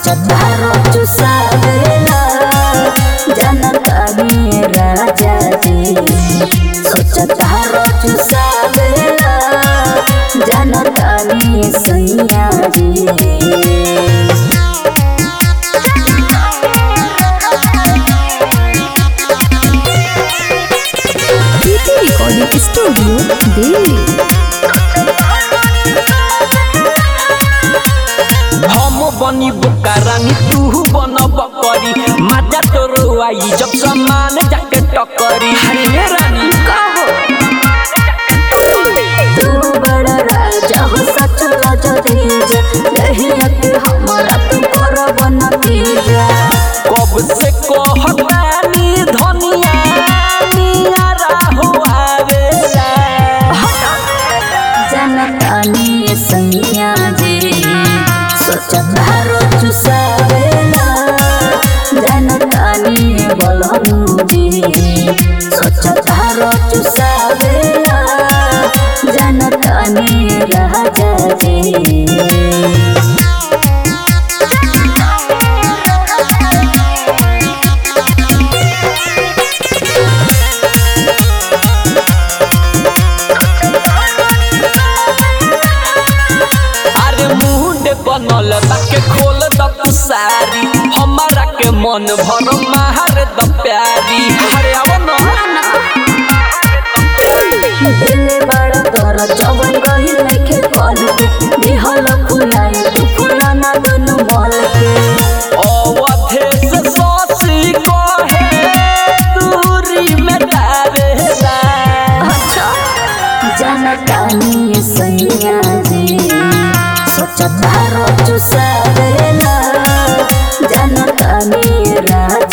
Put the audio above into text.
सोचतारो चुसावेला जनतानी राजा जी सोचतारो चुसावेला जनतानी सैया जी प्रीति रिकॉर्डिंग स्टूडियो दिल्ली हम बनी बुका रानी तू बन बकरी मजा तोर आई जब समान जाके टकरी हरे रानी तू बड़ा राजा हो सच राजा तेज रहिया के हमारा तू करब न तेजा कब से कहतानी धनिया नियारा हो आवेला जनतानी सैया जी सोचतारो चुसावेला जनतानी बलहनु जी सोचतारो चुसावेला जनतानी राजा जी अरे मुंड बनल बाके खोल द तू सारी हमारा के मन भर मार द प्यारी अरे आव न दिले बड़ा तोरा जवन गहिल नइखे पल के दिहल फुलाई तू फुलाना दुनु मल के अवधे से ससी कहे दूरी में तारेला अच्छा जनतानी सैया जी सोचतारो चुसावेला जनतानी राजा